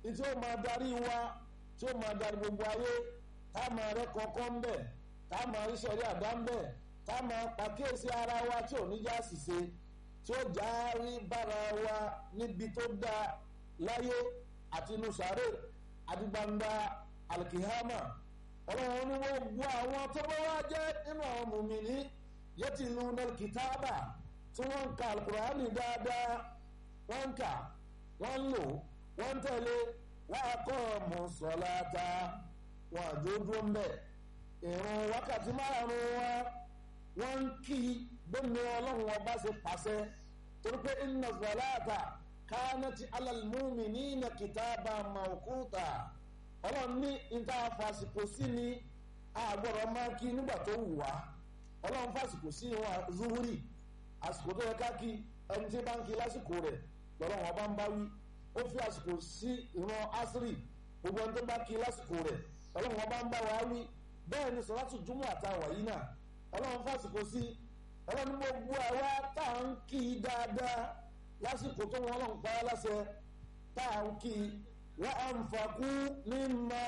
tí ó máa darí wa tí ó máa darí gbogbo ayé tá a máa rẹ kọ̀ọ̀kan ń bẹ̀ tá a máa rí sẹ̀rí àdá ń bẹ̀ tá a máa pàkíyèsí ara wa tí ò ní já ṣìṣe tí ó já rí bára wa níbi tó dáa láyé àti inú sàárè àti gbangba alikihama ọlọ́run ní wọ́n gbọ́ àwọn tó bá wá jẹ́ nínú àwọn mùmíní yẹtì ìlú nàìkìtàbà tí wọ́n ń ka alukurani dáadáa wọ́n ń kà wọ́n ń lò wọ́n ń tẹ̀lé wọ́n á kọ́ ọmọ sọ̀láta wọn àjòjú ń bẹ̀ ìrun wákàtí márùn-ún wa wọ́n ń kí gbẹ́mi ọlọ́run ọba ṣe pàṣẹ torí pé inna sọ̀láta kánàtì alàlmúmìnínà kìtàbà mawquta ọlọ́run ní níta fàṣìkò sí ni àgbọ̀rọ̀ máa kí nígbà tó wù wá ọlọ́run fàṣìkò sí wọn zuhuri àsìkò tó yẹ ká kí ẹni tí bá ń kí lásìkò rẹ̀ lọ́lọ́run ọba ń bá wí ó fi àsìkò sí ìran asiri gbogbo ẹni tó bá kí lásìkò rẹ̀ ọlọ́run ọba ń bá wa wí bẹ́ẹ̀ ni sọ̀rọ̀tù júmọ̀ àtàwà yìí náà ọlọ́run fàṣìkò sí ọlọ́run gbogbo àwa tá à ń kí dáadáa lásìkò tó wọn ọlọ́run pa á láṣẹ tá à ń kí wa anfaqu mimma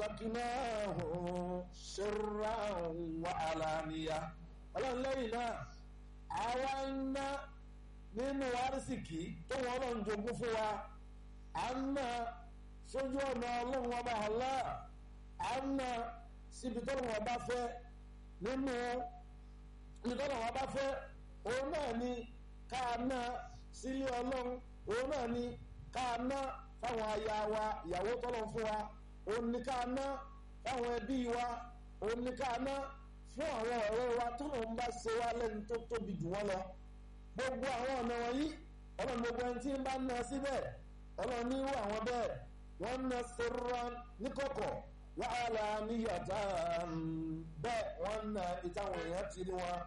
razaqnahum sirran wa alaniya ọlọ́run lẹ́yìn náà àwa ń ná nínú arísìkí tó wọn ọlọ́run jogún fún wa à ń ná sójú ọ̀nà ọlọ́run ọba Allah à ń ná síbi tó wọn bá fẹ́ nínú ibi tó wọn bá fẹ́ òun náà ni ká ná sílé ọlọ́run òun náà ni ká ná fáwọn aya wa ìyàwó tọ́lọ̀ fún wa òun ni ká ná fáwọn ẹbí wa òun ni ká ná fún àwọn ọ̀rẹ́ wa tọ́lọ̀ ń bá ṣe wá lẹ́nu tó tóbi jù wọ́n lọ gbogbo àwọn ọ̀nà wọ̀nyí ọlọ́run gbogbo ẹni tí ń bá ná síbẹ̀ ọlọ́run ní irú àwọn bẹ́ẹ̀ wọ́n ná sirran níkọ̀kọ̀ wàhálà níyàtà bẹ́ẹ̀ wọ́n ná ìtàwọn èèyàn ti rí wọn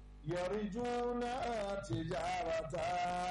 yarjuna tijarata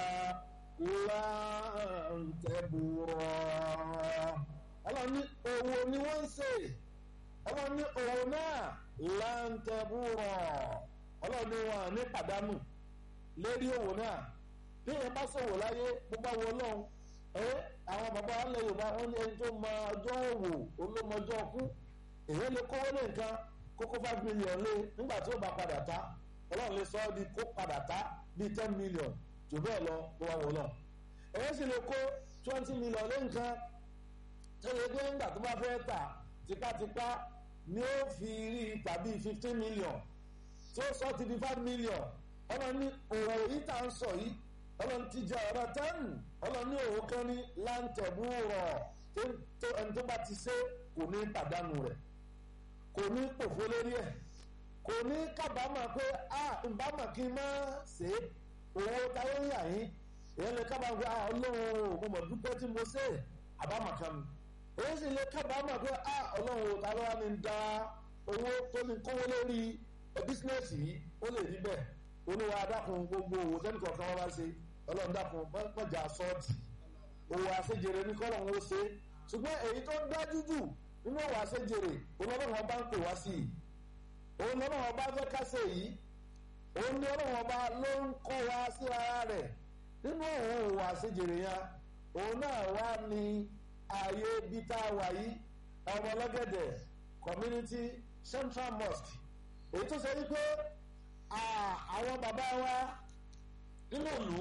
lan tabura ọlọ́run ní òwò ni wọ́n ń ṣe ọlọ́run ní òwò náà lan tabura ọlọ́run ní wọn ní pàdánù lérí òwò náà bí èèyàn bá ṣòwò láyé bó bá wọ ọlọ́run ẹ àwọn bàbá alẹ́ yorùbá wọn ní ẹni tó mọ ọjọ́ òwò olómọjọ́ kú èèyàn lè kówó lé nǹkan kókó five million lé nígbà tí ó bá padà ta ọlọ́run lè sọ ọ́ di kó padà ta bíi ten million jù bẹ́ẹ̀ lọ bó wà wọ lọ èèyàn sì lè kó twenty million lé nǹkan tó lè gbé nígbà tó bá fẹ́ tà tipátipá ni ó fi rí tàbí fifteen million tí ó sọ ti di five million ọlọ́run ní òwò yìí tá à ń sọ yìí ọlọ́run ti jẹ ọ̀rọ̀ tẹ́ẹ̀nù ọlọ́run ní òwò kan ní láǹtẹ̀bù rọ̀ tó ẹni tó bá ti ṣe kò ní pàdánù rẹ̀ kò ní pòfó lórí ẹ̀ kò ní kábàámọ̀ pé a ìbámọ̀ kí n má ṣe owó táyé ń yà yín èyí lè kábàámọ̀ pé a ọlọ́run mo mọ̀ dúpẹ́ tí mo ṣe àbámọ̀ kan mi èyí sì lè kábàámọ̀ pé a ọlọ́run ta ló wá ní da owó tó ní kówó lórí bísínẹ́sì yìí ó lè rí bẹ́ẹ̀ olúwa dákun gbogbo owó tẹ́nì kọ̀ọ̀kan wọn bá ṣe ọlọ́run dákun mọ̀jà sọ́ọ̀tì owó àṣejèrè ní kọ́lọ́run ó ṣe ṣùgbọ́n èyí tó dájú jù nínú owó àṣejèrè ọlọ́run ọba ń pè wá sí i òun lọ́nà ọba fẹ́ ká ṣe yìí òun ní ọlọ́run ọba ló ń kọ́ wa sí ara rẹ̀ nínú òun owó àṣejèrè yẹn òun náà wá ní ààyè ibi tá a wà yìí ọmọ ọlọ́gẹ̀dẹ̀ community central mosque èyí tó ṣe wípé àwọn bàbá wa nínú ìlú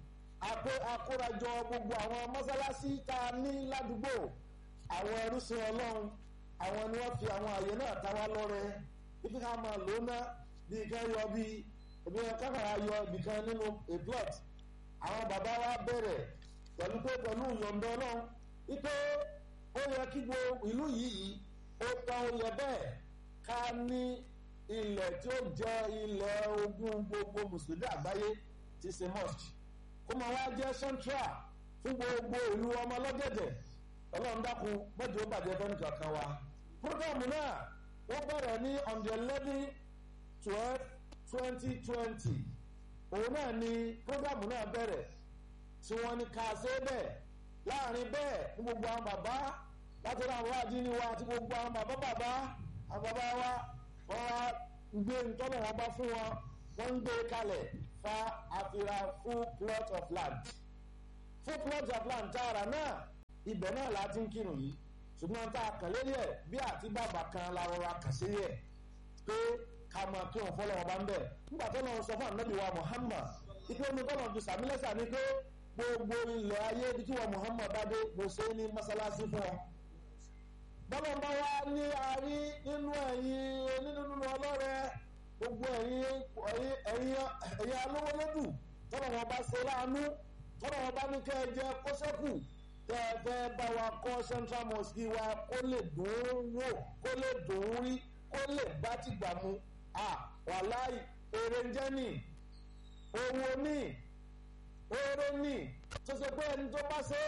akórajọ gbogbo àwọn mọ́sálásí tá a ní ládùúgbò àwọn ẹrúsìn ọlọ́run àwọn ni wọ́n fi àwọn àyè náà ta wá lọ́rẹ ibi ká máa lò ná bí kan yọ bí ibi kan kàrà yọ ibì kan nínú a plot àwọn bàbá wa bẹ̀rẹ̀ pẹ̀lú pé pẹ̀lú ìyọ̀ǹda ọlọ́run wípé ó yẹ kí gbogbo ìlú yìí ó tán ó yẹ bẹ́ẹ̀ ká ní ilẹ̀ tí ó jẹ́ ilẹ̀ ogún gbogbo mùsùlùmí àgbáyé ti ṣe mosque kó máa wá jẹ́ central fún gbogbo ìlú ọmọ ọlọ́gẹ̀dẹ̀ ọlọ́run dákun mẹ́jọ ó bàjẹ́ fẹ́ni kankan wa. programu náà wọ́n bẹ̀rẹ̀ ní on the eleven twelve twenty twenty òun náà ni programu náà bẹ̀rẹ̀ tí wọ́n ní ká ṣe bẹ́ẹ̀ láàrin bẹ́ẹ̀ ní gbogbo àwọn bàbá látọ̀rọ̀ àwọn àdínní wa àti gbogbo àwọn bàbá bàbá àwọn bàbá wa wọ́n wá gbé ntọ́nà wọn bá fún wọn wọ́n ń gbé kalẹ̀ fa àfihàn full plot of land full plot of land tààrà náà ibẹ̀ náà la ti ń kírun yìí ṣùgbọ́n tá a kàn lérí ẹ̀ bí àti bàbá kan la rọra kàn sí ẹ̀ pé ká máa kírun fọlọ́wọ́ bá ń bẹ̀ nígbà tó lọ́wọ́ sọ fún ànábì wa Muhammad ipe omi tọ́lọ̀ fi sàmílẹ́sà ni pé gbogbo ilẹ̀ ayé ibi tí wọ́n Muhammad bá dé mo ṣe ní mọ́sálásí fún ọ. bọ́lá ń bá wá ní arí nínú ẹ̀yin nínú nínú ọlọ́rẹ̀ gbogbo ẹ̀yin ẹ̀yin alówó lódù tọ́lọ̀ wọn bá ṣe láàánú tọ́lọ̀ wọn bá ní kẹ́ ẹ jẹ kó sẹ́kù tẹ́ ẹ fẹ́ bá wa kọ́ central mosque wa kó lè dùn ún wò kó lè dùn ún rí kó lè bá tìgbà mu wàláì èrè ń jẹ́ nìí owó ní oore ní tó ṣe pé ẹni tó bá ṣe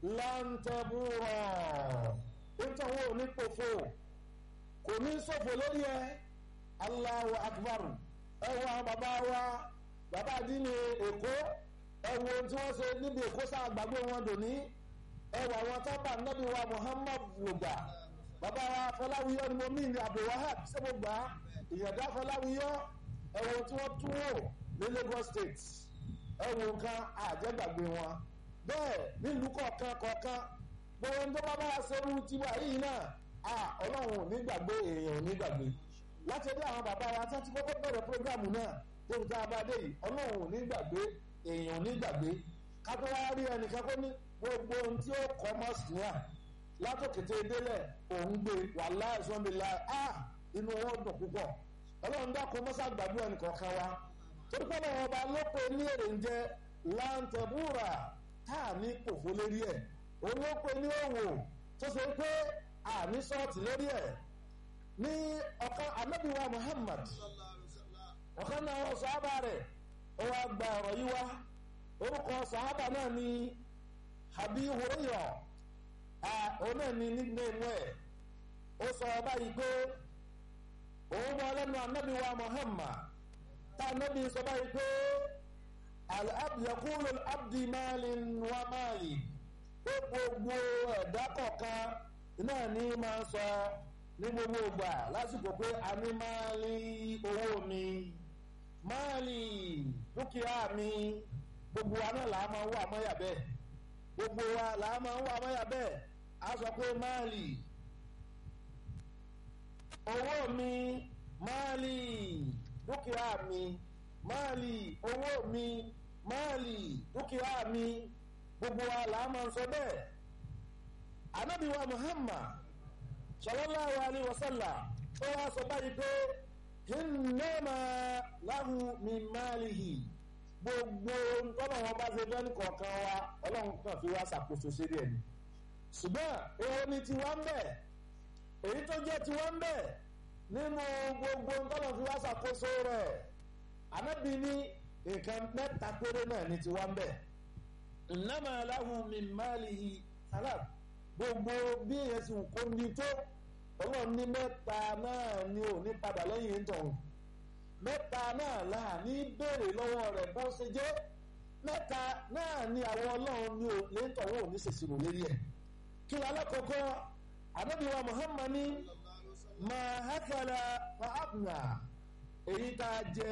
láǹtẹ̀bùrọ̀ nítorí wọn ò ní pòfo kò ní ṣòfò lórí ẹ Allahu Akbar ẹ wo àwọn bàbá wa bàbá àdínní Èkó ẹ wo ohun tí wọ́n ṣe níbi Èkó sáà gbàgbé wọn dòní ẹ wo àwọn tábà nábì wa Muhammad lògbà bàbá wa Fọláwíyọ ni mo mí ní Abdulwahab sẹ́gbọ̀gbà ìyàdá Fọláwíyọ ẹ wo tí wọ́n tún wò ní Lagos State ẹ wo nǹkan àjẹgbàgbé wọn bẹ́ẹ̀ nílùú kọ̀ọ̀kan kọ̀ọ̀kan gbogbo ń tó bá bá ṣerú tiwa yìí náà à Ọlọ́run ò ní gbàgbé èèyàn ò ní gbàgbé láti ẹbí àwọn bàbá wa tí wọ́n ti kọ́kọ́ bẹ̀rẹ̀ prógrámù náà tóbi tá a bá dé yìí Ọlọ́run ò ní gbàgbé èèyàn ò ní gbàgbé kátó wá rí ẹnìkan kó ní gbogbo ohun tí ó kọ́ mọ́sì náà látòkété délẹ̀ òun gbé wàhálà ìsọ́nbìlà à inú owó dùn púpọ̀ Ọlọ́run dákun mọ́sá gbàdúrà ẹnìkọ̀ọ̀kan wa torípé náà ọba lópe ní èrè ń jẹ láǹtẹ̀búrà tá a ní pòfó lérí ẹ̀ olópe ní òwò tó ṣe pé àní sọ́ọ̀tì lérí ẹ̀ ní ọ̀kan anábìwá Muhammad ọ̀kan náà wọ́n sàábà rẹ̀ ó wá gba ọ̀rọ̀ yìí wá orúkọ sàábà náà ní Abi Hurairah òun náà ní nickname ẹ̀ ó sọ báyìí pé òun bọ́ lẹ́nu anábìwá Muhammad tànàbí sọ báyìí pé yakulu abdi malin wa mali pé gbogbo ẹ̀dá kọ̀ọ̀kan náà ní máa sọ ní gbogbo ìgbà lásìkò pé a ní máàlì owó mi máàlì dúkìá mi gbogbo wa náà là á máa ń wà mọ́yà bẹ́ẹ̀ gbogbo wa là á máa ń wà mọ́yà bẹ́ẹ̀ a sọ pé máàlì owó mi máàlì dúkìá mi máàlì owó mi máàlì dúkìá mi gbogbo wa là á máa ń sọ bẹ́ẹ̀ anabi wa muhammad sallallahu alayhi wa sallam ó wá sọ báyìí pé hinnama lahu min máàlìhì gbogbo tọ́lọ̀ wọn bá ṣe fẹ́ ní kọ̀ọ̀kan wa ọlọ́run kan fi wá ṣàkóso sírí ẹ̀ ni ṣùgbọ́n èwo ni tiwa ń bẹ̀ èyí tó jẹ́ tiwa ń bẹ̀ nínú gbogbo tọ́lọ̀ fi wá ṣàkóso rẹ̀ ànábì ní nǹkan mẹ́ta péré náà ní tiwa ń bẹ̀ innama lahu min máàlìhì salat gbogbo bí èèyàn sì kó ní tó ọlọ́run ní mẹ́ta náà ni ò ní padà lẹ́yìn ìtọ̀hún mẹ́ta náà là ní béèrè lọ́wọ́ rẹ̀ bó ṣe jẹ́ mẹ́ta náà ni àwọn ọlọ́run ní ò ní tọ̀hún ò ní ṣèṣirò lérí ẹ̀ kí ló alákọ̀ọ́kọ́ anábìwá Muhammad ní mahakala fahabna èyí tá a jẹ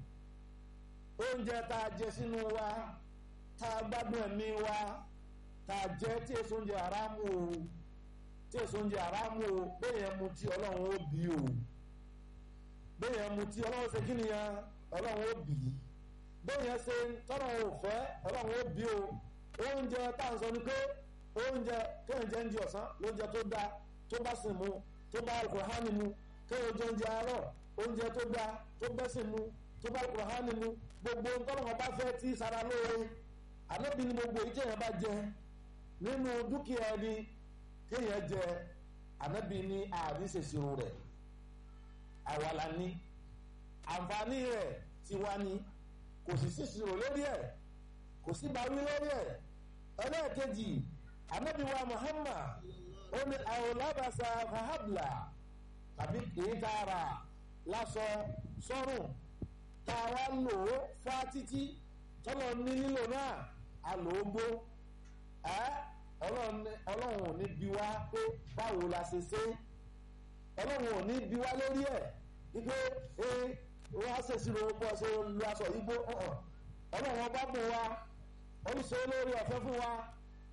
oúnjẹ tá a jẹ sínú wa tá a gbádùn ẹ̀mí wa tá a jẹ tí èso oúnjẹ aráàmù o tí èso oúnjẹ aráàmù o bẹ́ẹ̀ yẹn mu tí ọlọ́run ó bí o bẹ́ẹ̀ yẹn mu tí ọlọ́run ṣe kí ni ya ọlọ́run ó bí bẹ́ẹ̀ yẹn ṣe tọ́lọ́run ò fẹ́ ọlọ́run ó bí o oúnjẹ tá à ń sọ ni pé oúnjẹ kéèyàn jẹ oúnjẹ ọ̀sán lóúnjẹ tó dá tó bá sì mu tó bá alukóhánì mu kéèyàn jẹ oúnjẹ àárọ̀ oúnjẹ tó dá tó bẹ́sìn mu tó bá alukóhánì mu gbogbo tọ́lọ́run bá fẹ́ tí sara lóore ànábì ni gbogbo yìí kéèyàn bá jẹ nínú dúkìá ẹni kéèyàn jẹ ànábì ní àdíṣèṣirò rẹ̀ àwàlà ní àǹfààní rẹ̀ tiwa ni kò sì síṣirò lórí ẹ̀ kò sí báwí lórí ẹ̀ ẹlẹ́ẹ̀kejì ànábì wa Muhammad ó ní àwòlábàṣà fahabla tàbí kìí tààrà lásọ sọ́rùn tá a wá lò ó fá títí tọ́lọ̀ ní lílò náà a lò ó gbó ẹ́ ọlọ́run ò ní bi wá pé báwo la ṣe ṣe ọlọ́run ò ní bi wá lórí ẹ̀ wípé ee wọ́n á ṣèṣirò bọ́ ṣe lu aṣọ igbó ọlọ́run ọba bùn wa oríṣi olórí ọ̀fẹ́ fún wa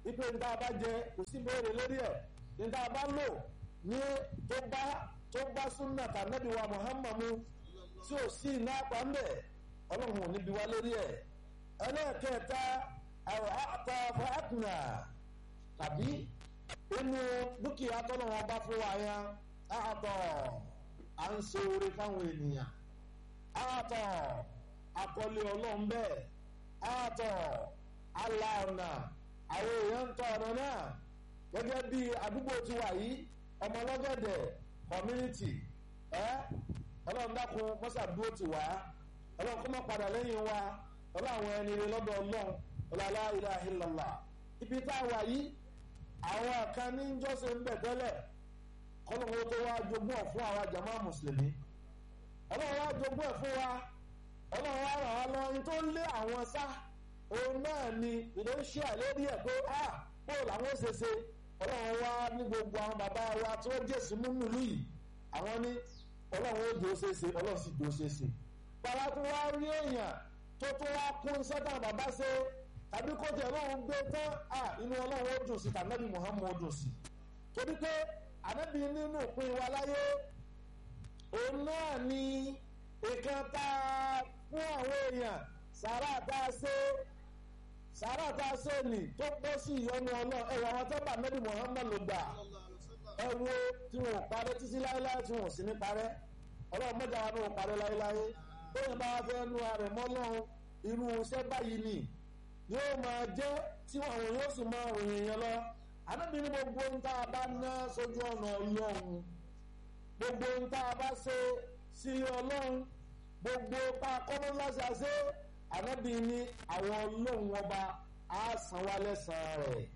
ipe níta bá jẹ kò sí béèrè lórí ẹ̀ níta bá lò ní tó bá tó bá súnà tànàbí wa muhammadu tí ò sí iná apá ń bẹ̀ ọlọ́run ò níbi wá lórí ẹ̀ ẹlẹ́ẹ̀kẹta àwọn àtọ̀ fàákùnà tàbí inú dúkìá tọ́lọ́wọ́n bá fún wa yẹn àtọ̀ à ń ṣe oore fáwọn ènìyàn àtọ̀ akọ́lé ọlọ́run bẹ́ẹ̀ àtọ̀ aláàna àwọn èèyàn ń tọ ọ̀nà náà gẹ́gẹ́ bí àdúgbò tí wà yìí ọmọ ọlọ́gẹ̀dẹ̀ community ẹ́ ọlọ́run dákun mọ́sàdúró ti wá ọlọ́run kó má padà lẹ́yìn wa ọlọ́run àwọn ẹni rẹ lọ́dọ̀ ọlọ́run ọlọ́lá ilaha illallah ibi tá a wà yìí àwọn kan ní jọ́sẹ̀ ń bẹ̀ tẹ́lẹ̀ kọ́lọ́run tó wá jogún ọ̀ fún àwa jàmá mùsùlùmí ọlọ́run wá jogún ẹ̀ fún wa ọlọ́run wá ràn wá lọ ní tó ń lé àwọn sá òun náà ni ìdóṣì àlérí ẹ̀ pé a pò làwọn ó ṣeṣe ọlọ́run wá ní gbogbo àwọn bàbá wa tí wọ́n jẹ́ sí múnú lù yìí àwọn ní ọlọ́run ó dò ó ṣeéṣe ọlọ́run sì dò ó ṣeéṣe. bàbá tó wá rí èèyàn tó tó wá kún sẹ́tà bàbá ṣe tàbí kó tẹ̀ ọlọ́run gbé tán à inú ọlọ́run ó dùn sí tànàbí Muhammad ó dùn sí. torí pé ànábì nínú ìpín wa láyé òun náà ni ìkan tá a fún àwọn èèyàn sàrà tá a ṣe sàrà tá a ṣe nì tó bọ́ sí ìyọnu ọlọ́ ẹ̀wọ̀n àwọn tó bá nẹ́bí Muhammad ló gbà ẹ wo tí wọn ò parẹ́ títí láéláé tí wọn ò sì ní parẹ́ ọlọ́run mẹ́ta wa ní wọn parẹ́ láéláé bóyá bá wá fẹ́ nu ààrẹ mọ́ lọ́run irú iṣẹ́ báyìí nì yóò máa jẹ́ tí àwọn yóò sì máa ròyìn yẹn lọ ànábì ní gbogbo ń tá a bá ná sójú ọ̀nà ọlọ́run gbogbo ń tá a bá ṣe sí ọlọ́run gbogbo pa kọ́mọ́láṣà ṣe ànábì ní àwọn ọlọ́run ọba á san wá lẹ́sàn-án rẹ̀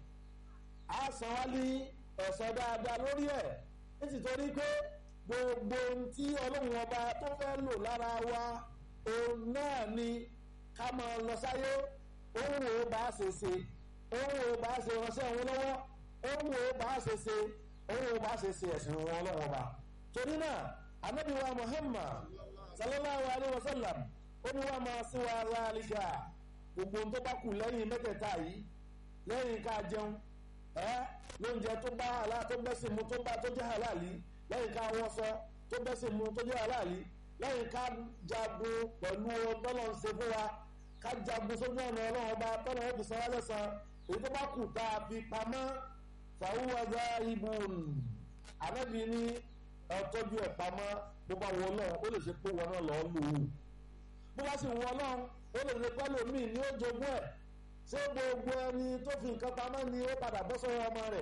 á san wá ní ẹ̀sọ́ dáadáa lórí ẹ̀ nítorí pé gbogbo ohun tí ọlọ́run ọba tó fẹ́ lò lára wa òun náà ni ká máa lọ sáyé òun ò bá ṣe ṣe òun ò bá ṣe ránṣẹ́ òun lọ́wọ́ òun ò bá ṣe ṣe òun ò bá ṣe ṣe ẹ̀sìn wọn ọlọ́run ọba torí náà ànábì wa Muhammad sallallahu alayhi wa sallam ó ní wọ́n máa sí wa láàlíkà gbogbo ohun tó bá kù lẹ́yìn mẹ́tẹ̀ẹ̀ta yìí lẹ́yìn ká jẹun ẹ́ lóúnjẹ tó bá àlá tó bẹ́sì mu tó bá tó jẹ́ àlàlí lẹ́yìn ká wọ́sọ tó bẹ́sì mu tó jẹ́ àlàlí lẹ́yìn ká jagun pẹ̀lú tọ́lọ̀ ń ṣe fún wa ká jagun sójú ọ̀nà ọlọ́run ọba tọ́lọ̀ ó fi san wálé san èyí tó bá kù tá a fi pamọ́ fàwùwàgà ibùn ànábì ní ọtọ́jú ẹ̀ pamọ́ bó bá wọ ọlọ́run ó lè ṣe pé wọn náà lọ́ọ́ lò ó bó bá sì wọ ọlọ́run ó lè ṣe pẹ́lú míì ní ó jogún ẹ̀ ṣé gbogbo ẹni tó fi nǹkan pamọ́ ni ó padà bọ́ sọ́wọ́ ọmọ rẹ̀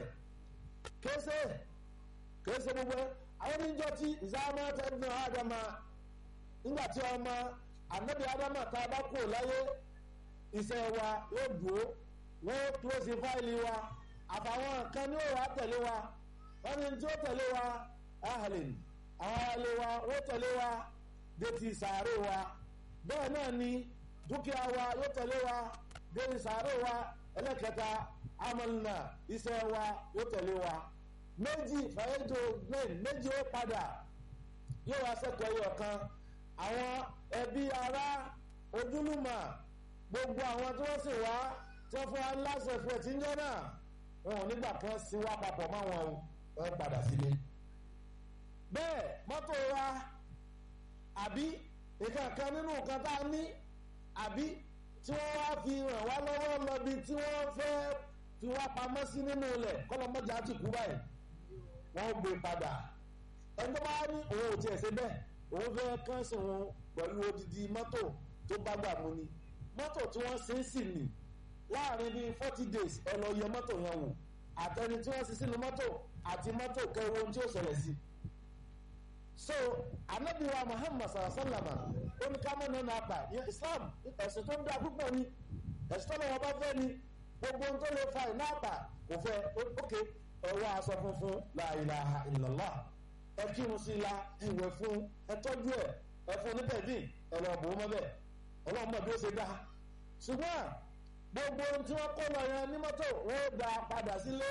kése kése gbogbo ẹ àwọn oníjọ tí ìsáàmù tẹ́lifíṣàn ádámà nígbà tí ọmọ ànábì ádámà tá a bá kú láyé iṣẹ́ wa yóò dúró wọ́n kílósì fáìlì wa àfàwọn kan ní òwò àtẹ̀lé wa wọ́n ní tí ó tẹ̀lé wa ahlin àwọn alẹ́ wa wọ́n tẹ̀lé wa dé ti sàárè wa bẹ́ẹ̀ náà ni dúkìá wa yóò tẹ̀lé wa dé ti sàárè wa ẹlẹ́kẹta amalna iṣẹ́ wa yóò tẹ̀lé wa méjì fàyẹ́jọ gbẹ̀n méjì ó padà yóò wá sẹ́kọ̀ọ́ yọ̀ kan àwọn ẹbí ará ojúlùmọ̀ gbogbo àwọn tí wọ́n sì wá tí wọ́n fún wa láṣẹ fún ẹtí ń jẹ́ náà wọn ò nígbà kan sí wá papọ̀ mọ́ wọn o ẹ padà sílé bẹ́ẹ̀ mọ́tò wa àbí nǹkan kan nínú nǹkan tá a ní àbí tí wọ́n wá fi ràn wá lọ́wọ́ lọ́bi tí wọ́n fẹ́ fi wá pamọ́ sí nínú ilẹ̀ kọ́lọ́mọ́jà ti kú báyìí wọ́n gbé padà ẹni tó bá ní òun ò tiẹ̀ ṣe bẹ́ẹ̀ òun fẹ́ kánṣe wọn pẹ̀lú odidi mọ́tò tó bá gbà mú ni mọ́tò tí wọ́n ṣe é sì nì láàrin bíi forty days ẹ lọ yẹ mọ́tò yẹn wò àtẹni tí wọ́n ṣe sínú mọ́tò àti mọ́tò kẹwo tí ó ṣẹlẹ̀ sí. so anabiwa muhammad sallama oníkàmọ́ nínú apá islam ẹ̀sìn tó ń da púpọ̀ ni ẹ̀sìn tó lọ́wọ́ bá fẹ́ ni gbogbo ohun tó lè fa iná àpà kò fẹ́ ókè ẹ̀wọ́ aṣọ funfun la ilaha illallah ẹ kírun sí la ẹ̀wẹ̀ fún ẹ tọ́jú ẹ̀ ẹ fún ní tẹ̀dín ẹ lọ bò ó mọ́ bẹ́ẹ̀ ọlọ́run mọ̀ bí ó ṣe dá ṣùgbọ́n gbogbo ohun tí wọ́n kó lọ yẹn ní mọ́tò wọ́n dá padà sílé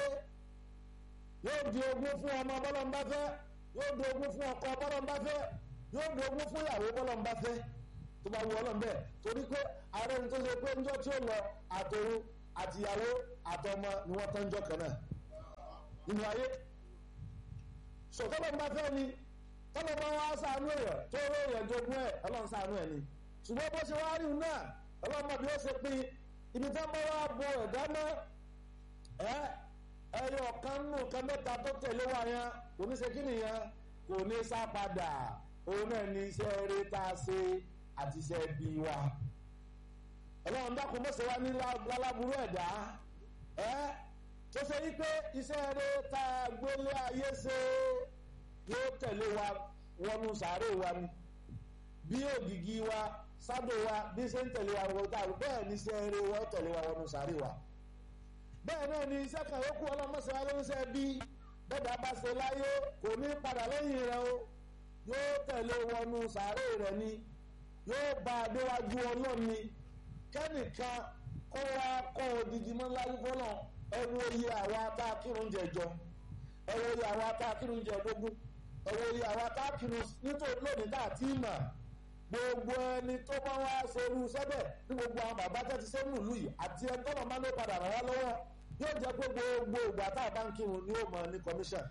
yóò di ogún fún ọmọ bọ́lọ́mbá fẹ́ yóò di ogún fún ọkọ bọ́lọ́mbá fẹ́ yóò di ogún fún ìyàwó bọ́lọ́mbá fẹ́ tó bá wù ọlọ́run bẹ́ẹ̀ torí pé ààrẹ ní tó ṣe pé ńjọ́ tí ó lọ àtòrun àtìyàwó àtọmọ ni wọ́n tán jọ kan náà nínú ayé so tọ́lọ́ bá fẹ́ ni tọ́lọ́ bá wá sànú èèyàn tó rọ èèyàn jogún ẹ̀ ọlọ́run sànú ẹ̀ ni ṣùgbọ́n bó ṣe wá rí náà ọlọ́run mọ̀ bí ó ṣe pín ibi tí wọ́n bá wá bo ẹ̀dá mọ́ ẹ ẹyọ kan nù kan mẹ́ta tó tẹ̀lé wa yẹn kò ní ṣe kí nìyẹn kò ní sá padà òun náà ní iṣẹ́ eré tá a ṣe àti iṣẹ́ bí wa ọlọ́run dákun mọ́sẹ̀ wá ní lálábúrú ẹ̀dá ẹ́ tó ṣe wípé iṣẹ́ eré tá a gbélé ayé ṣe yóò tẹ̀lé wa wọnú sàárè wa ni bí ògìgì wa sádò wa bí ṣe ń tẹ̀lé wa wọ́n tá bẹ́ẹ̀ ní iṣẹ́ eré wa ó tẹ̀lé wa wọnú sàárè wa bẹ́ẹ̀ náà ni iṣẹ́ kan yókù ọlọ́mọṣẹ́ wa ló ń ṣe bí bẹ́ẹ̀ bá ṣe láyé kò ní padà lẹ́yìn rẹ o yóò tẹ̀lé wọnú sàárè rẹ ni yóò bá a déwájú ọlọ́ni kẹ́nìkan kó wá kọ́ odidi mọ́ láyé fọ́nà ẹ wo iye àwa tá a kírun jẹjọ ẹ wo iye àwa tá a kírun jẹdógún ẹ wo iye àwa tá a kírun nítorí lónìí tá a ti mà gbogbo ẹni tó bá wá ṣerú sẹ́bẹ̀ ní gbogbo àwọn bàbá tẹ́ ti sẹ́nu ìlú yìí àti ẹni tọ́nà máa ń ló padà ràn wá lọ́wọ́ yóò jẹ́ pé gbogbo ìgbà tá a bá ń kírun ni yóò mọ ní commission.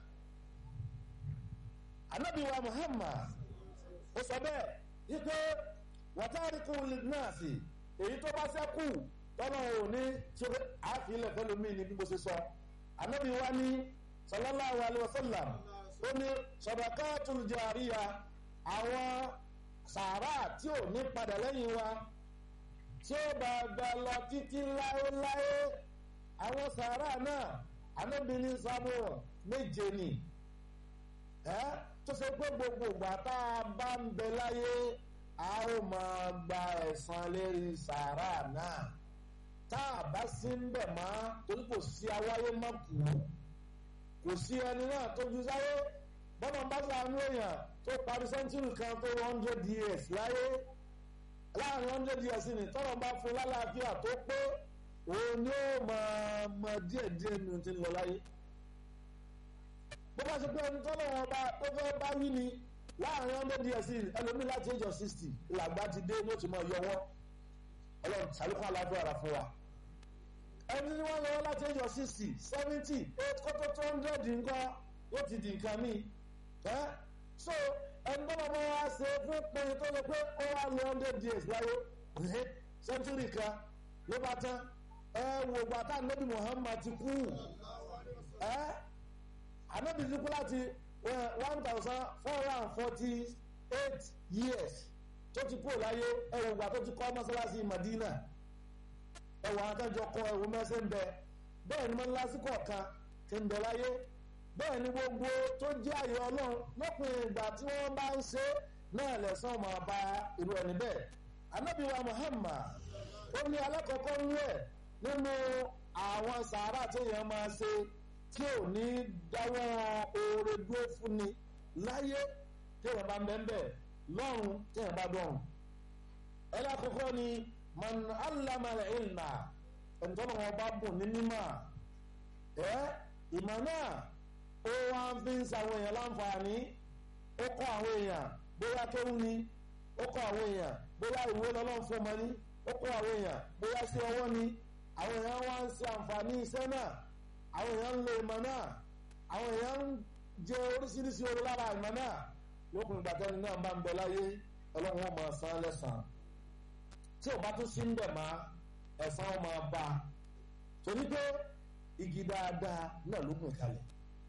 Ànábì wa Muhammad ó sọ bẹ́ẹ̀ wípé wàtárìkù lìdínàsì èyí tó bá sẹ́kù tọ́nà ò ní ṣe àfihàn fẹ́lómi ní bí mo ṣe sọ Ànábì wa ní sallallahu alaihi wasallam ó ní sadaqatul jariya àwọn sàárà tí ò ní padà lẹ́yìn wa tí ó bá gba lọ títí láéláé àwọn sàárà náà anábìíní sábò méje ni ẹ tó ṣe pé gbogbo ìgbà tá a bá ń bẹ láyé a ó máa gba ẹ̀san lérí sàárà náà tá a bá sí ń bẹ̀ mọ́ torí kò sí awáyé má kú kò sí ẹni náà tó ju sáyé bọ́lá bá sàánú èèyàn tó parí sẹ́ńtúrì kan tó one hundred years láyé láàrin hundred years ni tọ́lọ̀ bá fún lálàáfíà tó pé òun ni ó máa mọ díẹ̀ díẹ̀ nínú ti ń lọ láyé bó bá ṣe pé ẹni tọ́lọ̀ wọn bá tó fẹ́ bá wí ni láàrin hundred years ẹlòmíì láti age of sixty làgbà ti dé ní ó ti máa yọwọ́ ọlọ́run sàlùkọ́ àlàáfíà rà fún wa ẹni tí wọ́n lọ́wọ́ láti age of sixty seventy eight kótó two hundred nǹkan ó ti di nǹkan míì ẹ́ so ẹni tó bá bá wá ṣe fún pé tó lè pé ó wá lé hundred years láyé century kan ló bá tán ẹ wò gbàtà nabi Muhammad ti kú ẹ anabi ti kú láti one thousand four hundred and forty eight years tó ti kú láyé ẹ wò gbà tó ti kọ́ mọ́sálásí Madina ẹ wò àwọn akẹ́jọ kọ ẹ̀wò mẹ́sẹ̀ ń bẹ bẹ́ẹ̀ ni mọ́sálásí kọ̀ọ̀kan ti ń bẹ láyé bẹ́ẹ̀ ni gbogbo tó jẹ́ àyè ọlọ́run lópin ìgbà tí wọ́n bá ń ṣe náà lẹ́sàn máa bá irú ẹni bẹ́ẹ̀ anábìwa Muhammad ó ní alákọ̀ọ́kọ́ ń rẹ̀ nínú àwọn sàárà tí èèyàn máa ṣe tí ò ní dáwọ́ oore dúró fún ni láyé tí èèyàn bá ń bẹ́ẹ̀ bẹ́ẹ̀ lọ́run tí èèyàn bá dọ̀run ẹlẹ́kọ̀ọ́kọ́ ni man allama ilma ẹ̀ńtọ́nà wọn bá bùn ní mímọ́ ẹ̀ ìmọ̀ náà ó wá ń fi ń sàwọn èèyàn láǹfààní ó kọ́ àwọn èèyàn bóyá kéwú ni ó kọ́ àwọn èèyàn bóyá ìwé lọ́lọ́run fún ọmọ ní ó kọ́ àwọn èèyàn bóyá sí ọwọ́ ni àwọn èèyàn wá ń ṣe àǹfààní iṣẹ́ náà àwọn èèyàn ń lo ìmọ̀ náà àwọn èèyàn ń jẹ oríṣiríṣi orí lára ìmọ̀ náà lókun ìgbà tẹ́ni náà bá ń bẹ láyé ọlọ́run ó máa san lẹ́san tí ò bá tún sí ń bẹ̀ máa ẹ̀san ó máa bá a torí pé igi dáadáa náà ló gùn kalẹ̀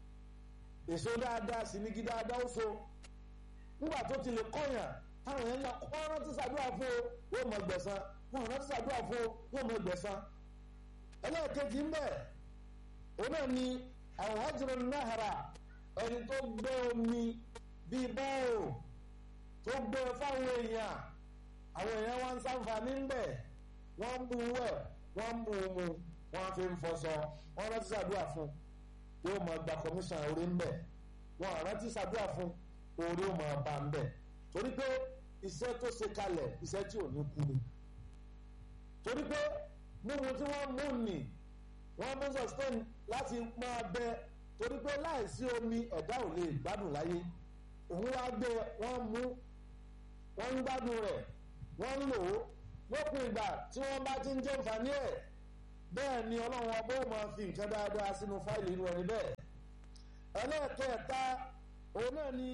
èso dáadáa sì ní igi dáadáa ó so nígbà tó ti lè kọ́yàn táwọn èèyàn náà kọ́ rántí ṣàdúrà fún o yóò mọ gbẹ̀san wọn rántí ṣàdúrà fún o yóò mọ gbẹ̀san ẹlẹ́ẹ̀kejì ń bẹ̀ òun náà ni àwọn hajjira náhara ẹni tó gbé omi bíi bọ́ọ̀ tó gbé fáwọn èèyàn àwọn èèyàn wá ń ṣàǹfààní ń bẹ̀ wọ́n ń bu wẹ̀ wọ́n ń bu mu wọ́n fi ń fọṣọ wọ́n rántí ṣàdúrà fún yóò máa gba commission orí ń bẹ̀ wọ́n rántí ṣàdúrà fún orí ó máa bá ń bẹ̀ torí pé iṣẹ́ tó ṣe kalẹ̀ iṣẹ́ tí ò ní kú ni torí pé mímu tí wọ́n mú nì wọ́n mú sustain láti máa bẹ torí pé láìsí omi ẹ̀dá ò lè gbádùn láyé òun wá gbé wọ́n mú wọ́n ń gbádùn rẹ̀ wọ́n ń lò ó lópin ìgbà tí wọ́n bá ti ń jẹ́ nfààní ẹ̀ bẹ́ẹ̀ ni ọlọ́run ọba ó máa fi nǹkan dáadáa sínú fáìlì irú ẹni bẹ́ẹ̀ ẹlẹ́ẹ̀kẹta òun náà ni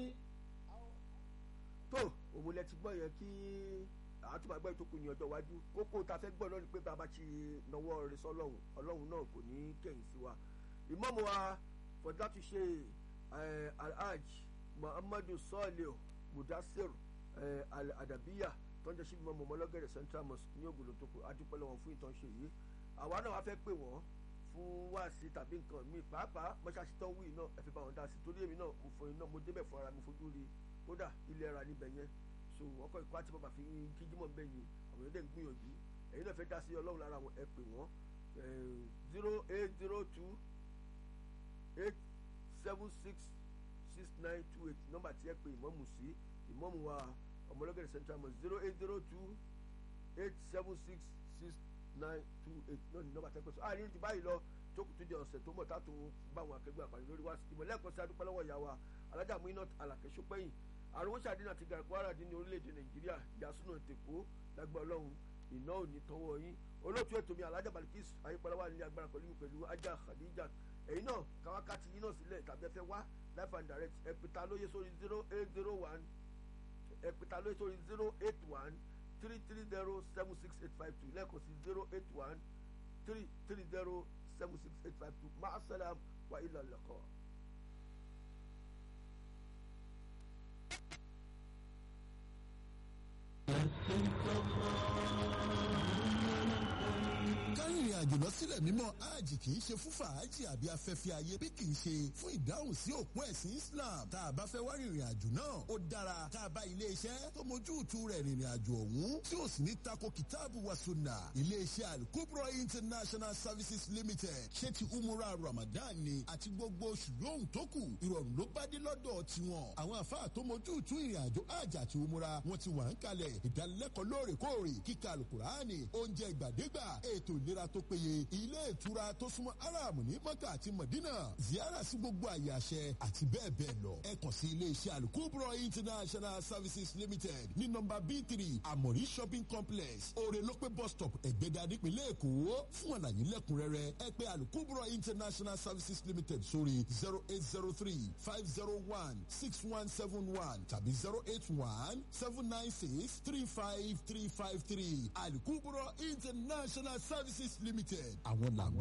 tó òun lẹ ti gbọ́ yẹn kí àtúmọ̀ ẹgbẹ́ tó kù ní ọjọ́ iwájú kókó ta fẹ́ gbọ́ lọ́nà pé bàbá ti nawọ́ rẹ̀ sọ́lọ́hún ọlọ́run náà kò ní kẹ̀yìn sí wa ìmáàmù wa fọdá ti ṣe alhaj muhammadu sọ́ọ̀lẹ̀ mudasir adabiya tó ń jẹ́ sí ìmáàmù ọmọlọ́gẹ̀rẹ̀ central mosque ní ògùnlò tó kù adúpẹ́ lọ́wọ́ fún ìtàn ṣe yìí àwa náà wá fẹ́ pè wọ́n fún wáàsí tàbí nǹkan míì pàápàá mọ́ṣáṣí tó ń wí náà ẹ fi bá wọn dá sí torí èmi náà mo fọ iná mo débẹ̀ fún ara mi fojú rí kódà ilé ara níbẹ̀ yẹn so ọkọ̀ ìkọ́ àti bàbá fi kíjímọ̀ bẹ́ẹ̀ yẹn àwọn èdè ń gbìyànjú ẹ̀yin náà fẹ́ dá sí ọlọ́run lára wọn ẹ pè wọ́n zero eight zero two eight seven six six nine two eight nọ́mbà tí ẹ pè ìmọ̀mù sí ìmọ̀mù wa ọmọlọ́gẹ̀rẹ̀ central mosque zero eight zero two eight seven six six nine two eight náà ní nọ́mbà tí ẹ pè sọ àárín ti báyìí lọ jókòó tó di ọ̀sẹ̀ tó mọ̀ tátó bá àwọn akẹgbẹ́ àpàdé lórí wá ìmọ̀lẹ́kọ̀ọ́ sí adúpẹ́ lọ́wọ́ ìyá wa alájà Muinat Alake Ṣópẹ́yìn àrùn sàdínà àti gàràkúrà dín ní orílẹ̀-èdè nàìjíríà ìyàsúná tèkó lágbà ọlọ́run iná ò ní tọwọ́ yín olóòtú ètò mi alájà balikis ayípalẹ́wà nílé agbára pẹ̀lú mi pẹ̀lú ajá khadija ẹ̀yin náà káwákàtí yín náà sílẹ̀ tàbí ẹ fẹ́ wá life and direct ẹ̀pẹ̀ta lóye sórí zero eight zero one ẹ̀pẹ̀ta lóye sórí zero eight one three three zero seven six eight five two lẹ́ẹ̀kan sí zero eight one three three zero seven six eight five two máa sálàm wà ilà lẹ́kọ̀ọ́. kárìnrìn àjò lọ sílẹ̀ mímọ́ hajj kì í ṣe fún fàájì àbí afẹ́fẹ́ ayé bí kì í ṣe fún ìdáhùn sí òpin ẹ̀sìn Islam tá a bá fẹ́ wá rìnrìn àjò náà ó dára tá a bá ilé iṣẹ́ tó mójú tu rẹ̀ rìnrìn àjò ọ̀hún tí ó sì ní tako kìtáàbù wa sunna ilé iṣẹ́ Al-Kubra International Services Limited ṣé ti umura Ramadan ni àti gbogbo oṣù lóhùn tó kù ìrọ̀rùn ló bá dé lọ́dọ̀ tiwọn àwọn àfáà tó mójú tu ìrìn àjò hajj àti umura wọn ti wà ń kalẹ̀ ìdánilẹ́kọ̀ọ́ lóòrèkóòrè kíkà alukurani oúnjẹ ìgbàdégbà ètò ìlera tó péye ilé ìtura tó súnmọ́ aram ní mọ́kà àti mọ̀dínà ziyara sí gbogbo àyè àṣẹ àti bẹ́ẹ̀ bẹ́ẹ̀ lọ ẹ kàn sí ilé iṣẹ́ alukubro international services limited ní nọ́mbà b three amori shopping complex orelope bus stop ẹ̀gbẹ́dà nípínlẹ̀ èkó fún àlàyé lẹ́kùnrẹ́rẹ́ ẹ pè alukubro international services limited sórí zero eight zero three five zero one six one seven one tàbí zero eight one seven nine six three five three five three alukubro international services limited àwọn làgbà.